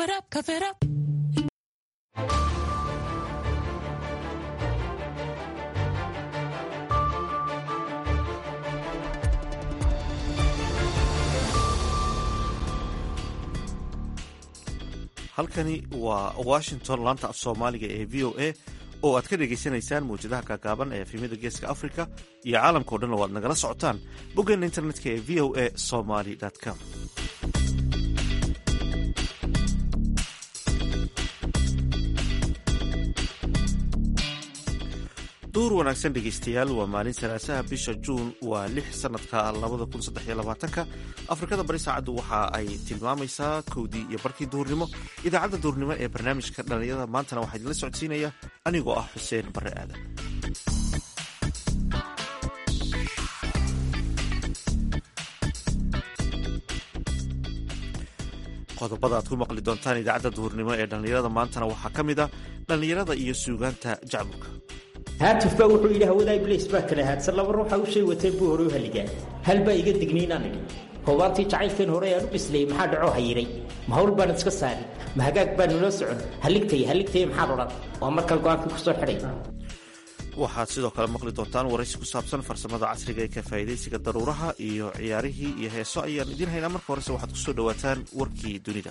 it up, cover it up. halkani waa washington laanta af soomaaliga ee v o a oo aad ka dhagaysanaysaan mawjadaha kaagaaban ee efemyada geeska africa iyo caalamkao dhan oo aad nagala socotaan boggeena internetka ee v o a somaly com duur wanaagsan dhegaystayaal waa maalin salaasaha bisha juun waa lix sanadka labada kun saddex iyo labaatanka afrikada bari saacaddu waxa ay tilmaamaysaa kowdii iyo barkii duhurnimo idaacadda duhurnimo ee barnaamijka dhallinyarada maantana waxaa idinla socodsiinaya anigoo ah xuseen barre aadan qodobada aad ku maqli doontaan idaacadda duhurnimo ee dhallinyarada maantana waxaa ka mid a dhallinyarada iyo suugaanta jacburka haatuf baa wuxuu yidhi hawadaa iblays baa kala haadsan laba ruuxa u shay wateen buu hore u haligaa hal baa iga dignaynaan idhi hoobaantii jacaylkeen hore aan u bislayey maxaa dhacoo hayiray ma hawl baan iska saari ma hagaag baan nula socon halligtay halligtay maxaad odhan waa markaa go-aankii ku soo xidhay waxaad sidoo kale maqli doontaan waraysi ku saabsan farsamada casriga ee ka faa'iidaysiga daruuraha iyo ciyaarihii iyo heeso ayaan idiin haynaa marka horese waxaad ku soo dhowaataan warkii dunida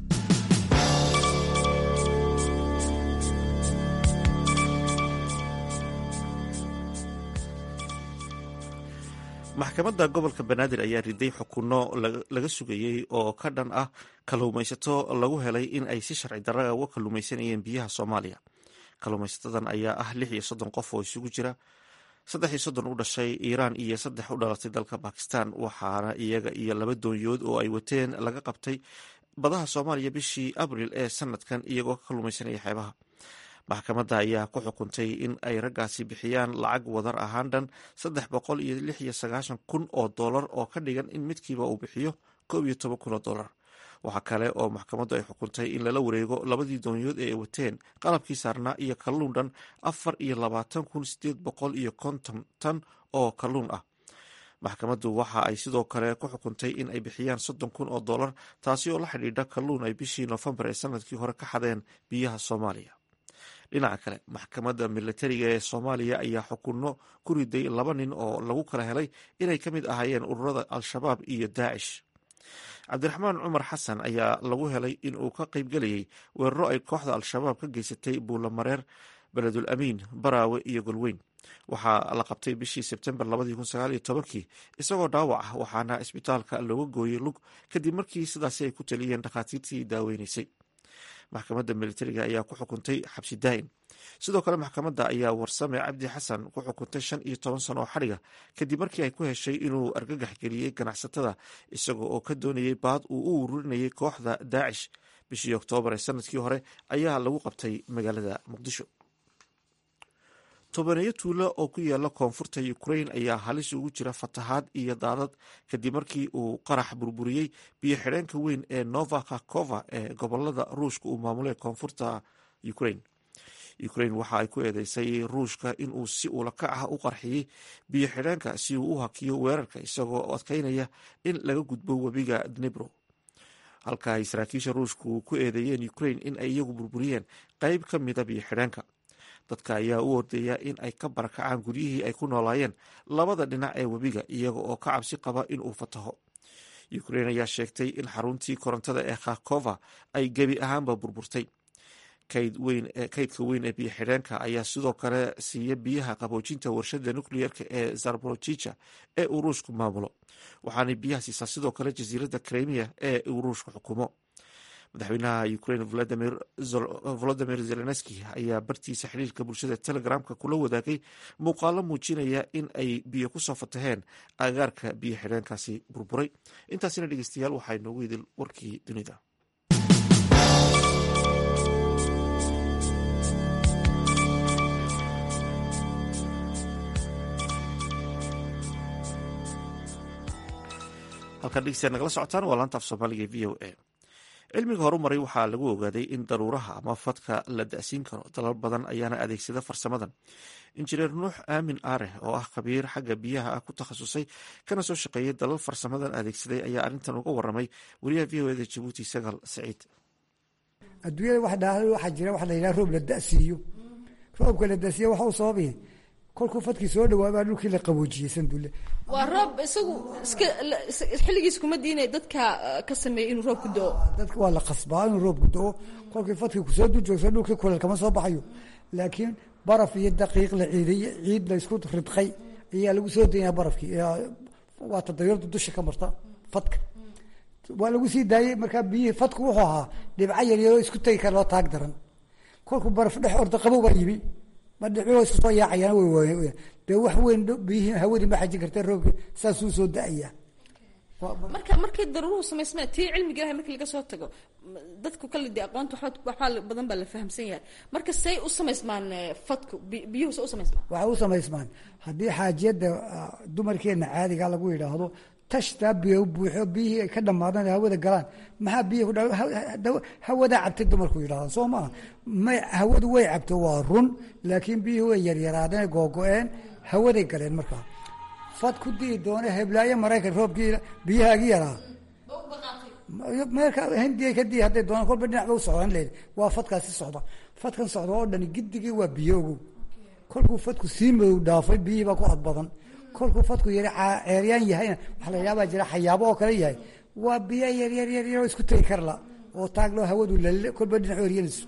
maxkamadda gobolka banaadir ayaa riday xukunno laga sugayey oo ka dhan ah kalluumaysato lagu helay in ay si sharci darra uga kalluumaysanayeen biyaha soomaaliya kalluumaysatadan ayaa ah lix iyo soddon qof oo isugu jira saddex iyo soddon u dhashay iiraan iyo saddex u dhalatay dalka bakistan waxaana iyaga iyo laba doonyood oo ay wateen laga qabtay badaha soomaaliya bishii abril ee sanadkan iyagoo ka kalluumaysanaya xeebaha maxkamadda ayaa ku xukuntay in ay raggaasi bixiyaan lacag wadar ahaan dhan saddex boqol iyo lix iyo sagaashan kun oo dollar oo ka dhigan in midkiiba uu bixiyo koob iyo toban kun oo dollar waxaa kale oo maxkamaddu ay xukuntay in lala wareego labadii doonyood ee ay wateen qalabkii saarnaa iyo kalluun dhan afar iyo labaatan kun sideed boqol iyo konton tan oo kalluun ah maxkamaddu waxa ay sidoo kale ku xukuntay in ay bixiyaan soddon kun oo dollar taasi oo la xidhiidha kalluun ay bishii noofembar ee sanadkii hore ka xadeen biyaha soomaaliya dhinaca kale maxkamadda milatariga ee soomaaliya ayaa xukunno ku riday laba nin oo lagu kala helay inay ka mid ahaayeen ururada al-shabaab iyo daacish cabdiraxmaan cumar xasan ayaa lagu helay in uu ka qaybgelayay weeraro ay kooxda al-shabaab ka geysatay buulamareer beledul amiin baraawe iyo golweyn waxaa la qabtay bishii sebtembar kii isagoo dhaawac ah waxaana isbitaalka looga gooyey lug kadib markii sidaasi ay ku taliyeen dhakhaatiirtii daaweynaysay maxkamadda militariga ayaa ku xukuntay xabsi daa'in sidoo kale maxkamadda ayaa warsame cabdi xasan ku xukuntay shan iyo toban sano oo xadhiga kadib markii ay ku heshay inuu argagax geliyey ganacsatada isaga oo ka doonayay baad uu u ururinayay kooxda daacish bishii oktoobar ee sanadkii hore ayaa lagu qabtay magaalada muqdisho tobaneeyo tuulo oo ku yaala koonfurta ukrain ayaa halis ugu jira fatahaad iyo daadad kadib markii uu qarax burburiyey biyo xidheenka weyn ee nova kakova ee gobolada ruushka uu maamulay koonfurta ukrain ukrain waxa ay ku eedeysay ruushka inuu si ulakac ah u qarxiyey biyo xidheenka si uu u hakiyo weerarka isagoo adkeynaya in laga gudbo webiga dnebro halka ay saraakiisha ruushku ku eedeeyeen ukrain in ay iyagu burburiyeen qeyb ka mida biyo xidheenka dadka ayaa u ordeeya in ay ka barakacaan guryihii ay ku noolaayeen labada dhinac ee webiga iyaga oo ka cabsi qaba in uu fataho ukrain ayaa sheegtay in xaruntii korontada ee khakova ay gebi ahaanba burburtay kaydka weyn ee biyo xidheenka ayaa sidoo kale siiya biyaha qaboojinta warshada nucleerka ee zarborojija ee uu ruushku maamulo waxaanay biyaha siisaa sidoo kale jasiiradda kremia ee uu ruushku xukumo madaxweynaha ukrain volodimir zelenski ayaa bartiisa xiriirka bulshada telegramka kula wadaagay muuqaalo muujinaya in ay biyo kusoo fataheen agaarka biyo xidheenkaasi burburay intaasina dhegeystayaal waxaa inoogu idil warkii dunida halkaan dhegeystayaal nagala socotaan waa laanta af soomaaliga v o a cilmiga horumaray waxaa lagu ogaaday in daruuraha ama fadka la da'siin karo dalal badan ayaana adeegsada farsamadan injineer nuux aamin aareh oo ah khabiir xagga biyaha ah ku takhasusay kana soo shaqeeyay dalal farsamadan adeegsaday ayaa arrintan uga waramay wariyaha v o eda jabuuti sagal saciid adduunyada wax dhaa waxaa jira waxa la yidhaha roob la da'siiyo roobka la da'siiyo waxa uu sababaya kolkuu fadkii soo dhawaabaa dhulkii la qaboojiyey sandulle waa roob isagu iska xilligiis kuma diinay dadka ka sameeyey inuu roob ku do-o dadka waa la qasbaa inuu roobku do-o kolkii fadkii kusoo dujoogsa dhulkii kuleel kama soo baxayo laakiin baraf iyo daqiiq la ciiday ciid la isku ridqay ayaa lagu soo daynaya barafkii waa tadayurda dusha ka marta fadka waa lagu sii daayey markaa biyihii fadku wuxuu ahaa dhibco yaryaroo isku tegi kara loo taag daran kolkuu baraf dhex orda qabow baa yimi ma dhibco isku soo yaacayaan way dee wax weyn biyihii hawadii ma xajin karta roobkii saasuu soo da-ayaa marka markay daruuruhu samaysmeen tii cilmiga ilahay markii laga soo tago dadku kale dee aqoonta waxba waxbaa badan baa la fahamsan yahay marka say u samaysmaan fadku biyuhu say u samaysmaan waxay u samaysmaan haddii xaajiyadda dumarkeenna caadiga lagu yidhaahdo tashtaa biyo buuxo biyihii ay ka dhammaadaan hawada galaan maxaa biyihi ku hawadaa cabtay dumarku yidhahda soo maaha may hawadu way cabto waa run laakiin biyihii way yaryaraadeen googo-een hawaday galeen markaa fad ku dii doona heblaayo maraykan roobkii biyahaagii yaraa meelka hindiya kadii hadday doonaan kolba dhinac ba u socdaan leed waa fadkaasi socda fadkan socda oo dhani gidigii waa biyo ogow kolkuu fadku sii madow dhaafay biyihii baa ku ad badan kolkuu fadku yari ceeryaan yahayna waxaa la yaabaa jira xayaabo oo kale yahay waa biyo yaryar yaryaroo isku tegi karla oo taagloo hawadu lal kolba dhinac eryanayso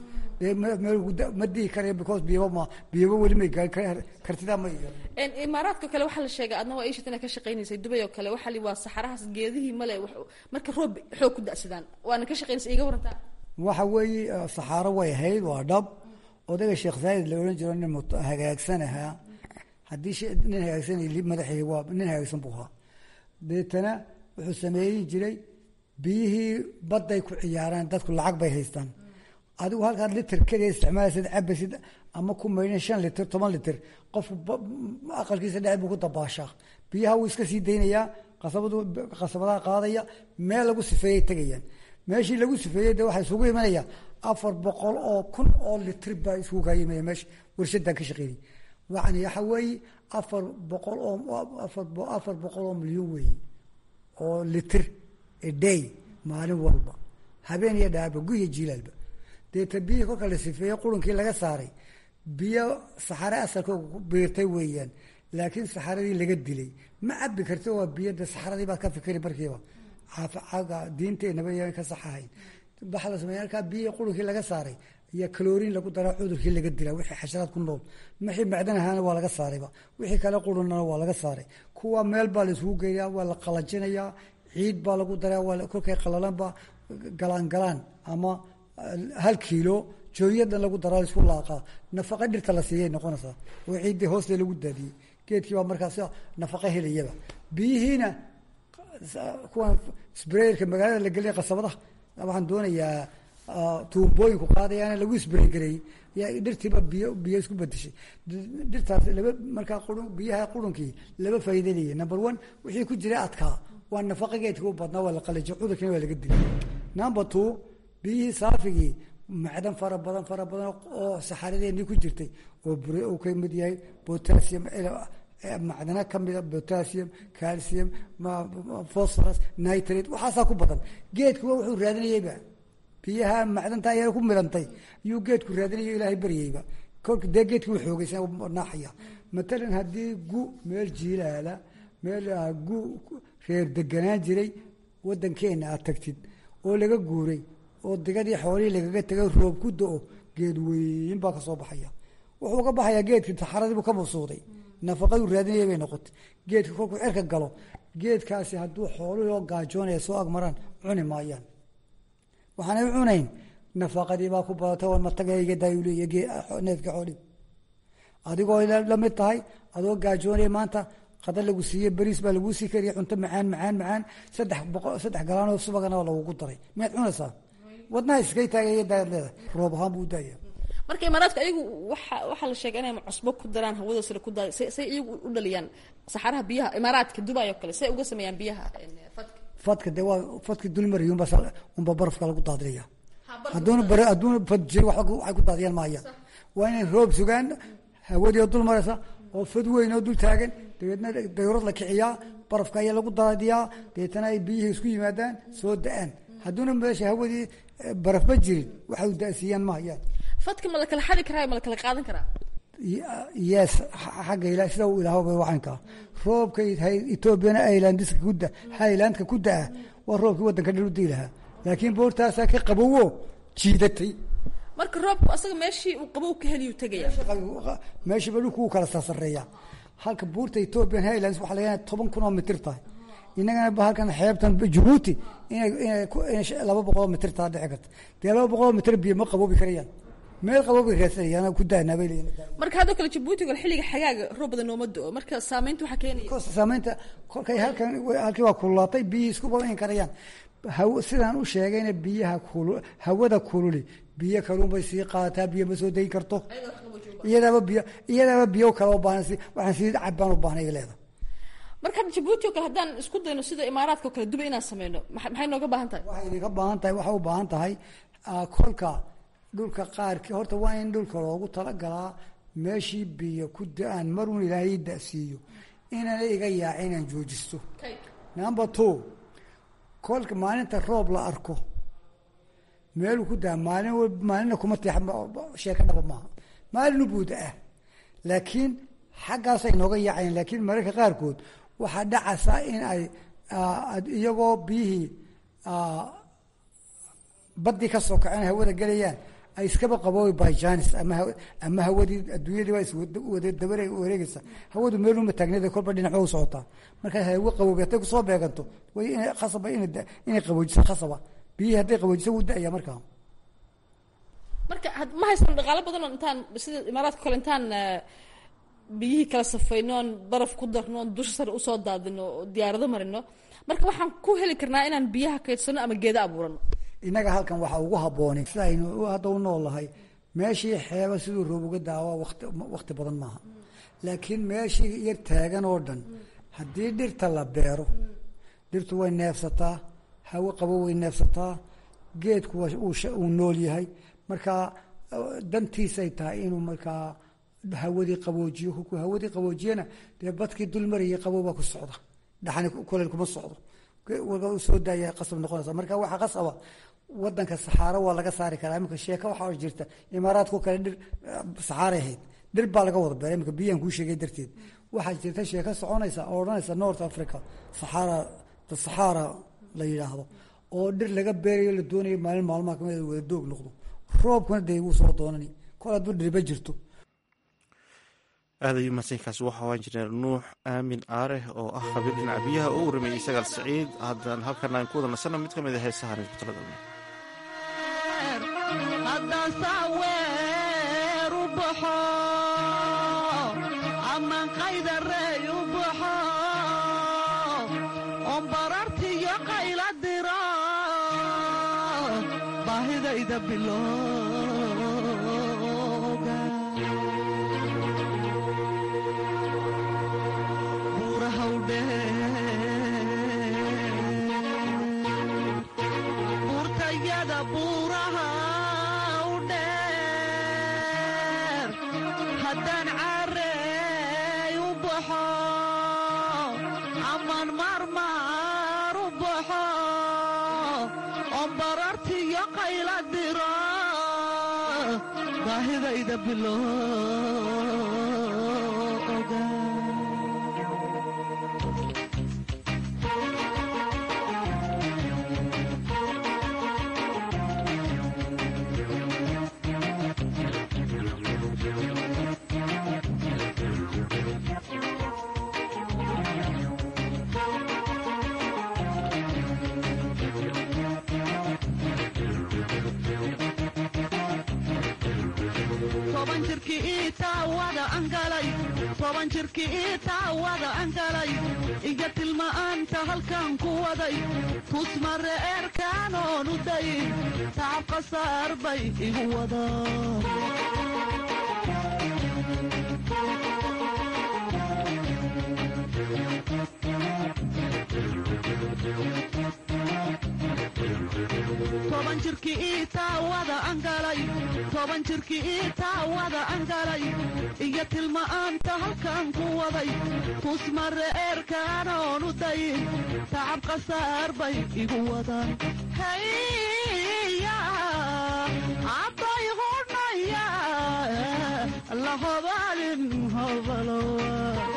ma dii karayo because biyaba ma biyaba weli may gaari kartidaa ma imaaraadka kale waxaa la sheegay adna waa ishit inaad ka shaqaynaysay dubay oo kale waxaa li waa saxarahaas geedihii male marka roob xoog ku da'sadaan waana ka shaqaynaysa iga warantaa waxa weeye saxaaro way ahayd waa dhab odayga sheekh saayid la odhan jiro nin hagaagsan ahaa haddii nin hagaagsan madaxii waa nin hagaagsan buu ahaa deetana wuxuu sameeyin jiray biyihii badday ku ciyaaraan dadku lacag bay haystaan adigu halkaad liter keliya isticmaalaysid cabaysid ama ku maydhan shan liter toban liter qofku aqalkiisa dhexe buu ku dabaashaa biyaha wuu iska sii daynayaa qasabadu qasabadaha qaadaya meel lagu sifeeyay tegayaan meeshii lagu sifeeyey de waxaa isugu imanaya afar boqol oo kun oo litir baa isugu kaa imanaya meesha warshadan ka shaqeynay yani waxa weeye afar boqol oo afar boqol oo milyan weeye oo litir a day maalin walba habeen iyo dhaaba guya jiilaalba deeta biyihii kolka la sifeeyey qurunkii laga saaray biyo saxare asalkooga ku biirtay weeyaan laakiin saxaradii laga dilay ma cabi karti waa biyo de saxaradii baad ka fikri markiiba caaga diinteenaba yan ka saxahayn waxaa la sameeya halkaa biyihii qurunkii laga saaray iyo kaloriin lagu daraa cudurkii laga dila wixii xasharaad ku nool wixii macdan ahaana waa laga saarayba wixii kale qurunana waa laga saaray kuwa meel baa la isugu geeyaa waa la qalajinayaa ciid baa lagu daraa waa kolkay qalalanba galaan galaan ama hal kiilo jooyadan lagu daraa laisku laaqaa nafaqa dhirta la siiyay noqonaysaa oo ciiddii hooste lagu daadiyey geedkii baa markaas nafaqa helayaba biyihiina kuwan sbrayerka magaalada la geliya qasabadaha waxaan doonayaa tuumbooyinku qaadayaana lagu sbray gareeyey ya dhirtiiba biyo biyo isku bedeshay dhirtaas laba markaa qurun biyaha qurunkii laba faa'iida leeyahy number one wixii ku jira adkaa waa nafaqa geedka u badnaa waa la qalajiy cudurkiina waa laga dilay number two biyihii saafigii macdan fara badan fara badan oo saxaradeenii ku jirtay oo bure uu ka mid yahay potassium macdana kamida potassium calcium phosphorus nitrate waxaasaa ku badan geedkuwa wuxuu raadinayeyba biyaha macdanta ayaa ku milantay iyuu geedku raadinayo ilaahay baryayba kolka dee geedki u xoogeysan naaxaya matalan haddii gu meel jiilaala meel gu reer deganaan jiray wadankeena aad tagtid oo laga guuray oo digadii xoolihii lagaga tegay roob ku do-o geed weyn baa kasoo baxaya wuxuu ka baxayaa geedkii saxaradiibuu ka mabsuuday nafaqaduu raadinaya bay noqotay geedka kolkuu cerka galo geedkaasi hadduu xooluhoo gaajoonaya soo agmaraan cuni maayaan waxaanay u cunayn nafaqadii baa ku badata oo matagaygadaayu leeya neefka xoolihii adigoo la mid tahay adoo gaajoonaya maanta qada lagu siiye beriis baa laguu sii kariya cunto macaan macaan macaan saddex boqo saddex galaanoo subagana waa lagugu daray miyaad cunaysaa wadnaha iskay taagaya daad leedahay roob ahaan buu daaya marka imaaraadka ayagu waxa waxaa la sheegay inay cusbo ku daraan hawada sare ku daay say say iyagu u dhaliyaan saxaraha biyaha imaaraadka dubai oo kale say uga sameeyaan biyaha fadka fadka dee waa fadki dulmariy unba unba barafka lagu daadinaya hadduuna bar hadduuna fad jiri waxay ku daadiyaan maaya waa inay roob sugaan hawadii oo dul maraysa oo fad weyn oo dul taagan dabeedna dawrad la kiciyaa barafka ayaa lagu daadiyaa dabeetana ay biyihii isku yimaadaan soo da-aan hadduuna meesha hawadii barafba jirin waxay da-siiyaan ma hayaan fadka ma la kala xadi karaa ma la kala qaadan karaa yes xagga ila sida uu ilaahba waxankaa roobka etoobiyana highlandiska kuda highlandka ku da-a waa roobkii waddanka dhan u dii lahaa laakiin boortaasaa ka qabowo jiidatay marka roobku asaga meeshii uu qabow ka heliyu tegaya meeshiiba dhulku uu kala sarsareeya halka buurta ethoopian highlands waxaa laga toban kun oo mitir tahay innagana halkan xeebtan jabuuti inay inay laba boqoloo mitir taa dhici karta dee laba boqoloo mitir biyo ma qaboobi karayaan meel qaboobi raadsanayaan ku daanaa bay leeyihin marka haddoo kale jabuuti gol xilliga xagaaga roob badan nooma do-o marka saameynta waxaa keenaya kosta saameynta kolkay halkan halkii waa kululaatay biyihii isku badan karayaan haw sidaan u sheegayna biyaha kulu hawada kululi biyo kaluun bay sii qaadataa biyo ma soo degi karto iyadaaba biyo iyadaaba biyo kale u baahan si waxaan sii cabbaan u baahnay leeda marka hadda jabuuti o kale haddaan isku dayno sida imaaraadka o kale duba inaan sameyno maxay nooga baahan tahay waxay idinka baahan tahay waxay u baahan tahay kolka dhulka qaarkii horta waa in dhulka loogu talagalaa meeshii biyo ku da-aan marun ilaahay da-siiyo inana iga yaaca inaan joojisto number two kolka maalinta roob la arko meeluu ku daa maalin maalinna kuma teex sheeka dhaba maaha maalinu buuda ah laakiin xaggaasay nooga yaacayeen laakiin mararka qaarkood waxaa dhacaysaa in ay iyagoo biyihii baddii ka soo kaceen hawada gelayaan ay iskaba qaboobi byjanis ama ama hawadii adduunyadii waa iswada dabare wareegeysa hawadu meeluma taagnada kolba dhinac u socotaa markaa hawo qaboobi hadday kusoo beeganto way ina khasaba ina inay qaboojiso khasaba biyihii hadday qaboojiso wuu da-aya markaa marka ma haysano dhaqaalo badanoo intaan sida imaaraadka kale intaan biyihii kala safayno oon baraf ku darno oon dusha sare usoo daadino oo diyaarado marino marka waxaan ku heli karnaa inaan biyaha kaydsano ama geeda abuurano innaga halkan waxaa ugu habboonay sida aynu hadda u noolahay meeshii xeeba siduu roob uga daawa wati wakti badan maaha laakiin meeshii yar taagan oo dhan haddii dhirta la beero dhirtu way neefsataa hawo qabo way neefsataa geedku uu nool yahay markaa dantiisay tahay inuu markaa hawadii qaboojiyo kolkuu hawadii qaboojiyana dee badkii dul marayay qabowbaa ku socda dhaxani kuleyl kuma socdo soo daaya qasab noqonaysa marka waxaa qasaba wadanka saxaaro waa laga saari karaa imika sheeka waxaa jirta imaaraadku kale dhir saxaaray ahayd dhir baa laga wada beeray imika biyaan kuu sheegay darteed waxaa jirta sheeka soconaysa oo odhanaysa north africa saxaara the saxaara la yidhaahdo oo dhir laga beerayo la doonayo maalin maalmaha kamid wada doog noqdo roobkuna dee wuu soo doonani kol hadduu dhirba jirto aad ayuu mahadsankaasi waxa waan jireen nuux aamin aareh oo ah khabiir dhinaca biyaha oo u warameeyey sagaal saciid haddaan halkan aan ku wada nasano mid ka mid a heesahan isku talagalna haddaan saaweer u baxo amaan qaydarey u baxo oon barartiyo qayla diro baahidayda bilowga buurtayada buuraha u dheer haddaan caarey u baxo amaan maarmaar u baxo oon barartiyo qayla diro baahidayda bilowga toban jirkii ii taawada angalay toban jirkii ii taawada angalay iga tilma'aanta halkan ku waday tusmare eerkaanoonu dayin tacab qasaar bay igu wadaan toban jirkii ii taawada angalay toban jirkii ii taawada angalay iyo tilma'aanta halkan ku waday tusmare eerkaanoonu dayin tacab qasaar bay igu wadaan haya abbay hudhaya la hobalin hobalowa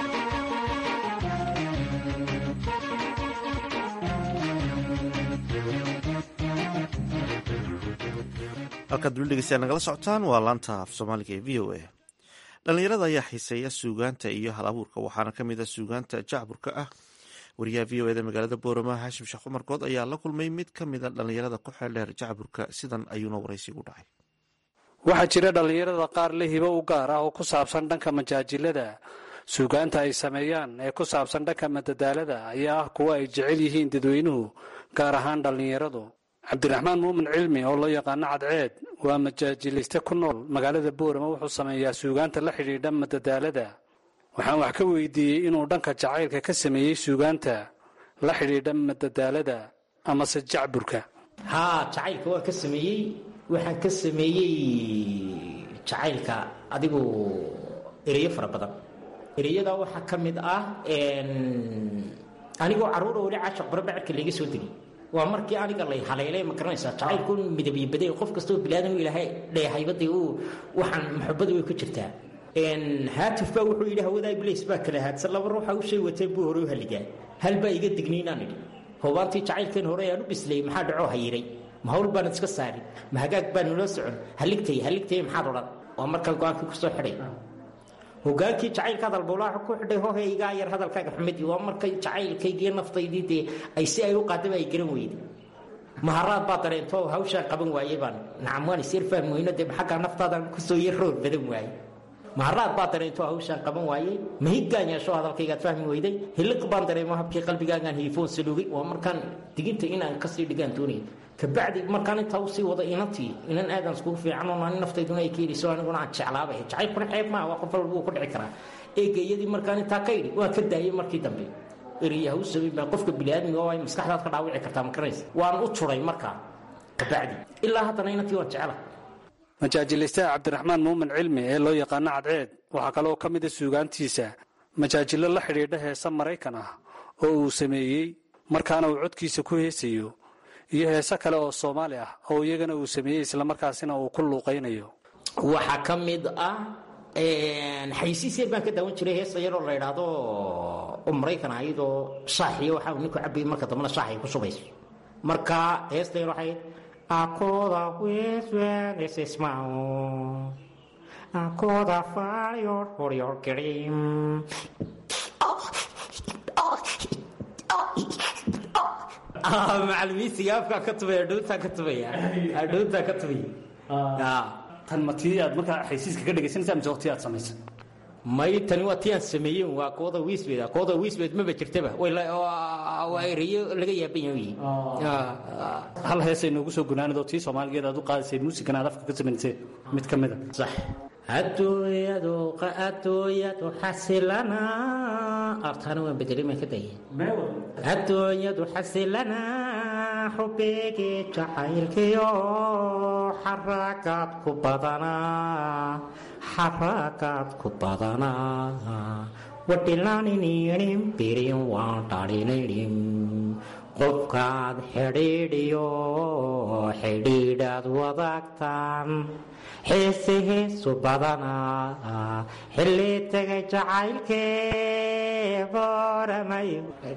halkaad duli dhegeystayaa nagala socotaan waa laanta af soomaaliga ee v o a dhallinyarada ayaa xiiseeya suugaanta iyo hal abuurka waxaana ka mid ah suugaanta jacburka ah wariyaha v o eda magaalada boorama haashim sheekh cumar good ayaa la kulmay mid ka mida dhallinyarada ku xeeldheer jacburka sidan ayuuna waraysigu dhacay waxaa jira dhallinyarada qaar la hibo u gaar ah oo ku saabsan dhanka majaajilada suugaanta ay sameeyaan ee ku saabsan dhanka madadaalada ayaa ah kuwa ay jecel yihiin dadweynuhu gaar ahaan dhallinyaradu cabdiraxmaan muumin cilmi oo loo yaqaano cadceed waa majaajiliste ku nool magaalada boorama wuxuu sameeyaa suugaanta la xidhiidha madadaalada waxaan wax ka weydiiyey inuu dhanka jacaylka ka sameeyey suugaanta la xidhiidha madadaalada amase jacburka haa jacaylka waan ka sameeyey waxaan ka sameeyey jacaylka adigu ereyo fara badan ereyada waxaa ka mid ah anigoo caruura weli caashaq barbacirka layga soo degay waa markii aniga lay haleelay ma garanaysaa jacaylku midabyo baday qof kastoo bilaadan u ilaahay dheehaybadii uu waxaan maxabadu way ku jirtaa haatif baa wuxuu yidhi hawadaa iblis baa kala haadsan laba ruuxa u shay watee buu hore u halligaa hal baa iga digniinaan idhi hoobaantii jacaylkeen hore aan u bislayay maxaa dhacoo hayiray ma hawl baanad iska saarin ma hagaag baan nala socon haligtay haligtay maxaad odhan waa markaan go-aankii kusoo xidhay hogaankii jacaylka hadalbowlaaxa ku xidhay hohe igaa yar hadalkaaga xumidii waa markay jacaylkaygiiyo naftaydii dee ay si ay u qaadaba ay garan weyday maharaad baa dareento hawshaan qaban waaye baan nacam waan isyar fahmi weyno dee xaggaa naftaadan kusoo yar roor badan waaye maharaad baa dareento hawshaan qaban waayey mahiggaan yeesho hadalkaygaad fahmi weyday hiliq baan dareemo habkii qalbigaagaan hiifoon saluugay waa markaan diginta inaan kasii dhigaan doonaya kabacdi markaan intaa usii wada inantii inan aadan iskugu fiican oo ani naftayduna ay keenayso aniguna aan jeclaabay jacaylkuna xeeb maaha waa qof walba wuu ku dhici karaa eegayadii markaan intaa ka idhi waan ka daayay markii dambe eriyaha u samay baa qofka biniaadmiga oo ay maskaxdaad ka dhaawici kartaa ma garanaysa waan u turay markaa kabacdi ilaa haddana inantii waan jecela majaajilaystaha cabdiraxmaan muumin cilmi ee loo yaqaano cadceed waxaa kaleoo ka mid a suugaantiisa majaajilo la xidhiidha heese maraykan ah oo uu sameeyey markaana uu codkiisa ku heesayo iyo heese kale oo soomaali ah oo iyagana uu sameeyey islamarkaasina uu ku luuqaynayo waxaa ka mid ah xaysiis yar baan ka daawan jiray heesa yaroo la idhaahdo oo maraykan ahayd oo shaaxiyo waxa uu ninku cabayay marka dambena shaax ay ku shubayso marka heesta yar waxay akoda weswenesesmao akoda fayor horyor kerim macalimiinsiga afkaa ka tubaya dhowtaa ka tubaya dhowtaa ka tubaya tan ma tii aad markaa xaysiiska ka dhegaysanaysaa mise waqti aad samaysa may tani waa tii aan sameeyeen waa kooda wiisbeed kooda wiisbeed maba jirtaba waa ereyo laga yaaban yahay hal heesay noogu soo gunaanadoo tii soomaaligeed aad u qaadaysay muusikan aad afka ka samayseen mid ka mid a sax adooyadu adooyadu xasilana artaana waan bedelay maan ka daya adooyadu xasilana xubeegii jacaylkiyo xaragaad ku badanaa xaragaad ku badanaa wadhilaanininim birin waan dhalinaydhim qofkaad xidhiidhiyo xidhiidhaad wadaagtaan xiise heesu badanaa xilli tegay jacaylkee booramay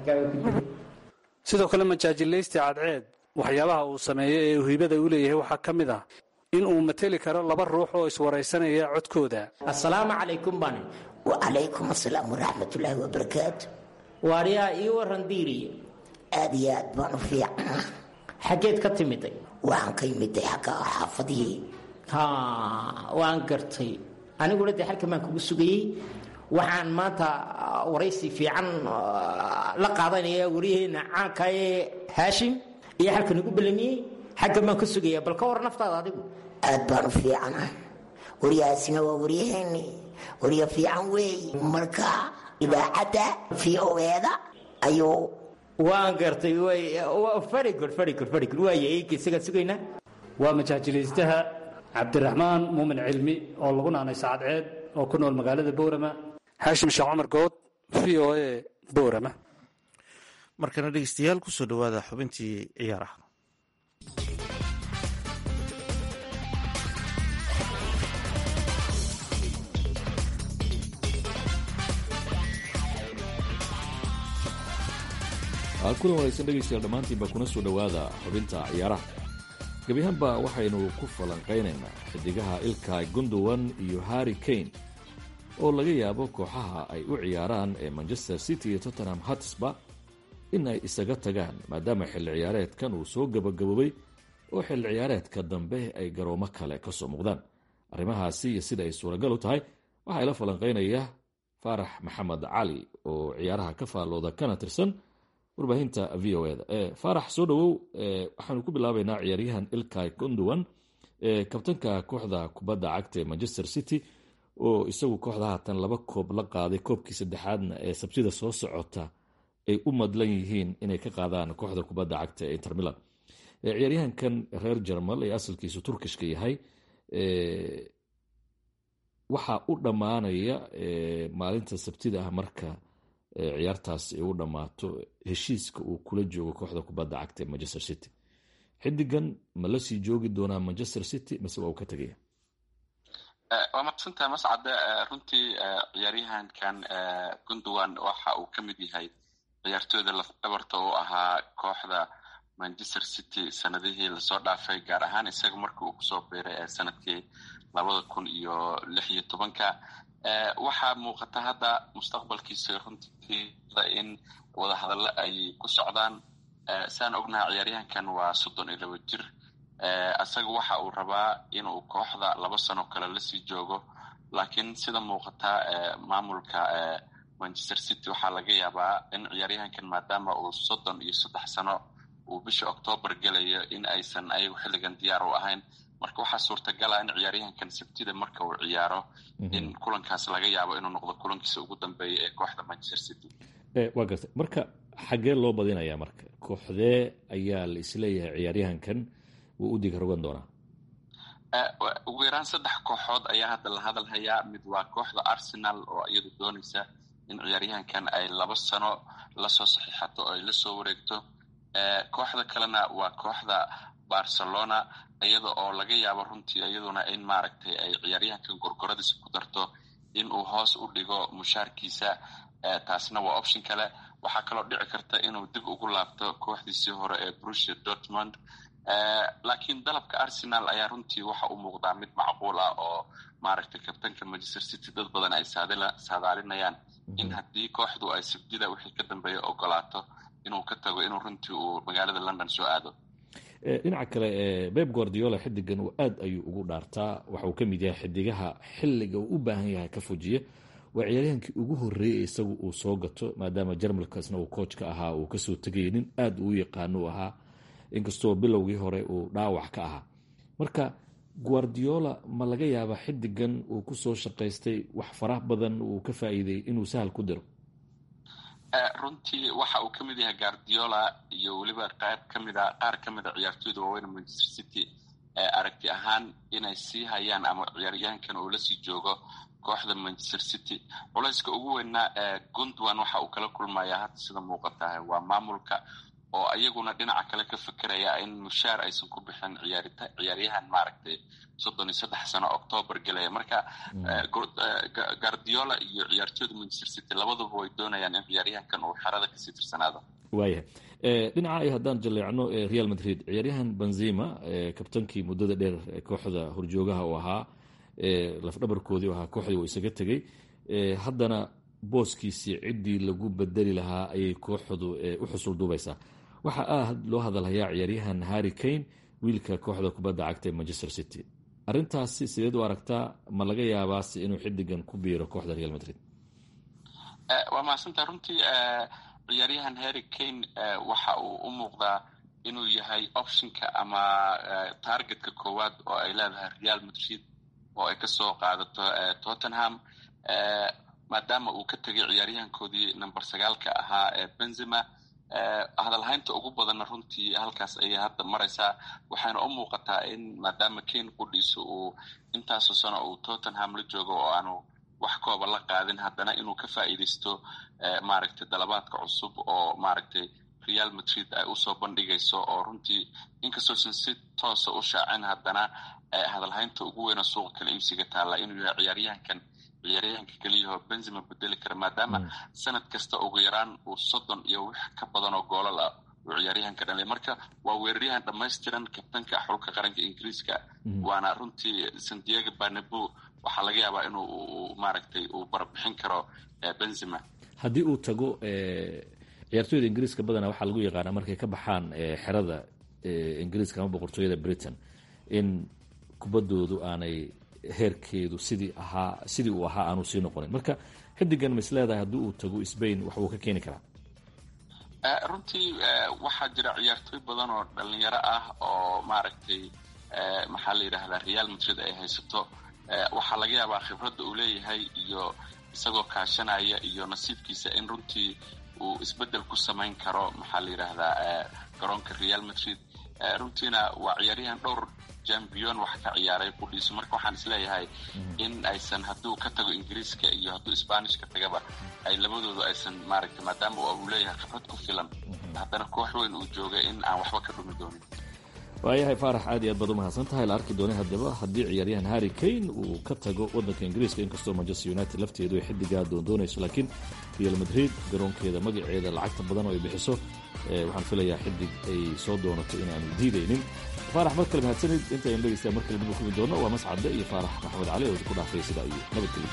sidoo kale majaajilaysti cadceed waxyaabaha uu sameeyo ee uu hibada u leeyahay waxaa ka mid ah in uu mateli karo laba ruux oo iswaraysanaya codkooda assalaamu calaykum baan wacalaykum asalaam waraxmatullaahi wabarakaatu waaryaa ii waran diiriye aad iyo aad baan u fiicnaa xaggeed ka timiday waxaan ka imiday xagga xaafadihii ha waan gartay aniguna dee halkan baan kugu sugayey waxaan maanta waraysi fiican la qaadanaya waryaheena caanka ee haashim iyo halkan igu ballamiyey xaggan baan ka sugaya bal ka war naftaada adigu aad baan u fiicnaa waryahaasina waa waryaheeni warya fiican weey marka idaacadda v o eeda ayuu waan gartay very good very good very good waaya eegi isagaan sugaynaa waa majaajilaystaha cabdiraxmaan muumin cilmi oo lagu naanay saacadceed oo ku nool magaalada boorama xaashim sheekh cumar good v o a boorama markana dhegeystayaal kusoo dhowaada xubintii ciyaaraha kulan wanaagsan dhegaystayaal dhammaantiinba kuna soo dhowaada xubinta ciyaaraha gebiahaanba waxaynu ku falanqaynaynaa xidigaha ilkay gundowan iyo harri kane oo laga yaabo kooxaha ay u ciyaaraan ee manchester city iyo tottenham hatsba in ay isaga tagaan maadaama xilli ciyaareedkan uu soo gabagaboobay oo xilli ciyaareedka dambe ay garoomo kale ka soo muuqdaan arrimahaasi iyo sida ay suuragal u tahay waxaa ila falanqaynaya faarax maxamed cali oo ciyaaraha ka faallooda kana tirsan warbaahinta v o eda faarax soo dhowow waxaanu ku bilaabaynaa ciyaaryahan ilkay gundowan kabtanka kooxda kubadda cagta ee manchester city oo isagu kooxda haatan laba koob la qaaday koobkii saddexaadna ee sabtida soo socota ay u madlan yihiin inay ka qaadaan kooxda kubadda cagta ee intermilan ciyaaryahankan reer jermal ee asalkiisu turkishka yahay waxaa u dhammaanaya maalinta sabtida ah marka ciyaartaas ay u dhammaato heshiiska uu kula joogo kooxda kubadda cagta ee manchester city xidigan ma la sii joogi doonaa manchester city mise waa uu ka tegaya waa maqsantaha mascade runtii ciyaaryahankan gundowan waxa uu ka mid yahay ciyaartooyda lafdhabarta u ahaa kooxda manchester city sanadihii lasoo dhaafay gaar ahaan isaga markii uu kusoo biiray ee sanadkii labada kun iyo lix iyo tobanka waxaa muuqata hadda mustaqbalkiisa runtii in wadahadallo ay ku socdaan saan ognaha ciyaaryahankan waa soddon iyo laba jir isaga waxa uu rabaa inuu kooxda laba sano kale lasii joogo laakiin sida muuqata maamulka manchester city waxaa laga yaabaa in ciyaaryahankan maadaama uu soddon iyo saddex sano uu bisha octoobar gelayo in aysan ayagu xilligan diyaar u ahayn marka waxaa suurtagala in ciyaaryahankan sabtida marka uu ciyaaro in kulankaas laga yaabo inuu noqdo kulankiisa ugu dambeeya ee kooxda manchester city waa gartay marka xaggee loo badinayaa marka kooxdee ayaa la isleeyahay ciyaaryahankan wuu u diga rogan doonaa ugu yaraan saddex kooxood ayaa hadda la hadal hayaa mid waa kooxda arsenal oo iyadu doonaysa in ciyaaryahankan ay laba sano lasoo saxiixato oo ay lasoo wareegto kooxda kalena waa kooxda barcelona iyada oo laga yaabo runtii iyaduna in maaragtay ay ciyaaryahankan gorgoradiisa ku darto in uu hoos u dhigo mushaarkiisa taasna waa option kale waxaa kaloo dhici karta inuu dib ugu laabto kooxdiisii hore ee brusia dortmond laakiin dalabka arsenal ayaa runtii waxa uu muuqdaa mid macquul ah oo maaragtay kabtanka manchester city dad badan ay saadaalinayaan in haddii kooxdu ay sabdida wixii ka dambeeya ogolaato inuu ka tago inuu runtii uu magaalada london soo aado dhinaca kale beb guardiola xidigan uu aad ayuu ugu dhaartaa waxa uu ka mid yahay xidigaha xilliga uu u baahan yahay ka fujiya waa ciyaaryahankii ugu horreeyey isagu uu soo gato maadaama jarmalkaasna uu koojka ahaa uu kasoo tegayay nin aad uu yaqaano u ahaa inkastoo bilowgii hore uu dhaawac ka ahaa marka guardiola ma laga yaabaa xidigan uu kusoo shaqaystay wax faraha badan uu ka faa'iiday inuu sahal ku diro runtii waxa uu ka mid yahay guardiola iyo weliba qayb kamida qaar ka mid a ciyaartooyda waaweyn manchester city aragti ahaan inay sii hayaan ama ciyaaryahankan uu lasii joogo kooxda manchester city culayska ugu weynna guntwan waxa uu kala kulmaya hadda sida muuqata waa maamulka oo iyaguna dhinaca kale ka fekeraya in mushaar aysan ku bixin ciyaaryahan maaragtay soddon iyo saddex sano octoobar gelaya marka guardiola iyo ciyaartooyda manchester city labaduba way doonayaan in ciyaaryahankan uu xerada kasii tirsanaado waayahay dhinaca ay haddaan jaleecno real madrid ciyaaryahan benzima kabtankii muddada dheer kooxda horjoogaha uu ahaa lafdhabarkoodii u ahaa kooxdii uu isaga tegey haddana booskiisii ciddii lagu bedeli lahaa ayay kooxdu u xusul duubaysaa waxaa aad loo hadalhayaa ciyaaryahan harry kane wiilka kooxda kubadda cagta ee manchester city arrintaasi sideed u aragtaa ma laga yaabaase inuu xidigan ku biiro kooxda real madrid waa mahadsantaa runtii ciyaaryahan harry kane waxa uu u muuqdaa inuu yahay optionka ama targetka koowaad oo ay leedahay real madrid oo ay kasoo qaadato tottenham maadaama uu ka tegay ciyaaryahankoodii number sagaalka ahaa ee benzema hadalhaynta ugu badanna runtii halkaas ayay hadda maraysaa waxayna u muuqataa in maadaama kane qudhiisa uu intaasoo sano uu tottenham la joogo oo aanu wax kooba la qaadin haddana inuu ka faa'iidaysto maaragtay dalabaadka cusub oo maaragtay real madrid ay usoo bandhigayso oo runtii inkastoosan si toosa u shaacin haddana hadalhaynta ugu weyna suuqa kala iibsiga taalla inuu yahay ciyaaryahankan ciyaaryahanka keliyaho benzima bedeli kara maadaama sanad kasta ugu yaraan uu soddon iyo wix ka badan oo goolal ah uu ciyaaryahanka dhalay marka waa weeraryahan dhammaystiran kabtanka xulka qaranka ingiriiska waana runtii sandiego barnabo waxaa laga yaabaa inuu maaragtay uu barbixin karo benzima haddii uu tago ciyaartooyda ingiriiska badana waxaa lagu yaqaanaa markay ka baxaan xerada ingiriiska ama boqortooyada britain in kubaddoodu aanay heerkeedu sidii ahaa sidii uu ahaa aanu sii noqonin marka xidigan mis leedahay haddii uu tago sbain wax uu ka keeni karaa runtii waxaa jira ciyaartooy badan oo dhalinyaro ah oo maaragtay maxaa la yidhahdaa real madrid ay haysato waxaa laga yaabaa khibradda uu leeyahay iyo isagoo kaashanaya iyo nasiibkiisa in runtii uu isbedel ku samayn karo maxaa la yidhaahdaa garoonka real madrid runtiina waa ciyaaryahan dhowr jambiyon wax ka ciyaaray qudhiisu marka waxaan isleeyahay in aysan hadduu ka tago ingiriiska iyo hadduu sbanishka tagaba ay labadoodu aysan maaragtay maadaama uu leeyahay khibrad ku filan haddana koox weyn uu joogay in aan waxba ka dhumi doonin waayahay faarax aad iyo aad baad u mahadsan tahay la arki doonay haddaba haddii ciyaaryahan harry kane uu ka tago waddanka ingiriiska inkastoo manchester united lafteedu ay xidigaa doondoonayso laakiin real madrid garoonkeeda magaceeda lacagta badan oo ay bixiso waxaan filayaa xidig ay soo doonato inaanu diidaynin faarax mar kale mahadsanid intaynu dhegeystayaa mar kale dib u kulmi doono waa mascadde iyo faarax maxamed cali oo ku dhaafay sidaa iyo nabadgelyo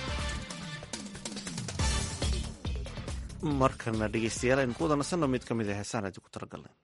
markana dhegeystayaal aynu ku wada nasanno mid ka mid a heesaan aadi ku talagalnay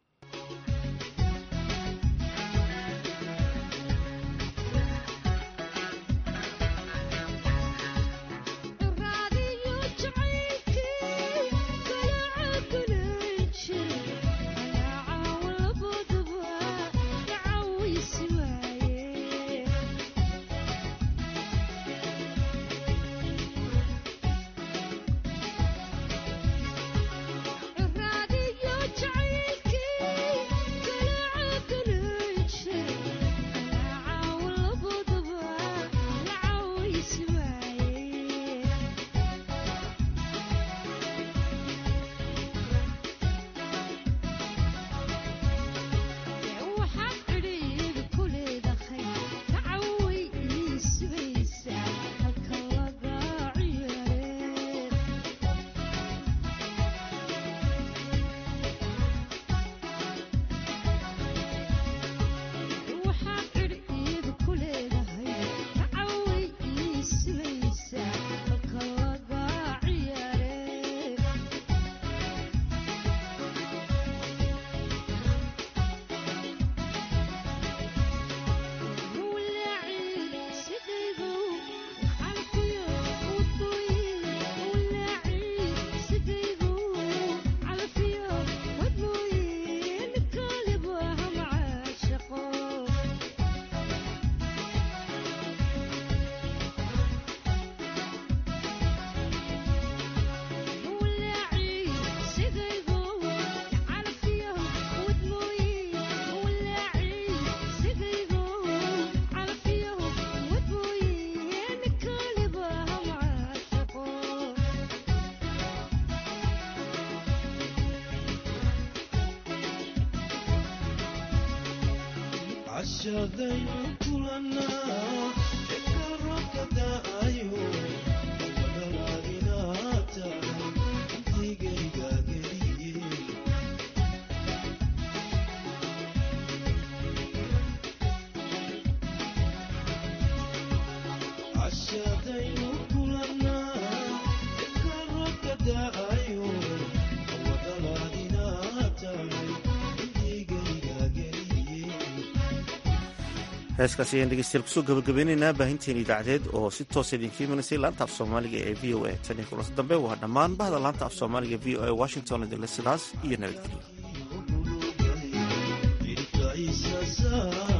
cashadaynu kulanaa eka roobka da'ayo wadalaadinaa tahay intigayga geliye cashadaynu kulanaa eka roobka da'ayo wadalaadinaa tahay intigayga geliye heeskaasi ayaan dhegeystayaal kusoo gabagabeynaynaa baahinteen idaacadeed oo si toosa idinka imanaysay laanta af soomaaliga ee v o a tan iyo kulanti dambe waa dhammaan bahda laanta af soomaaliga v o a washington idinle sidaas iyo nabadgelyo Isa saa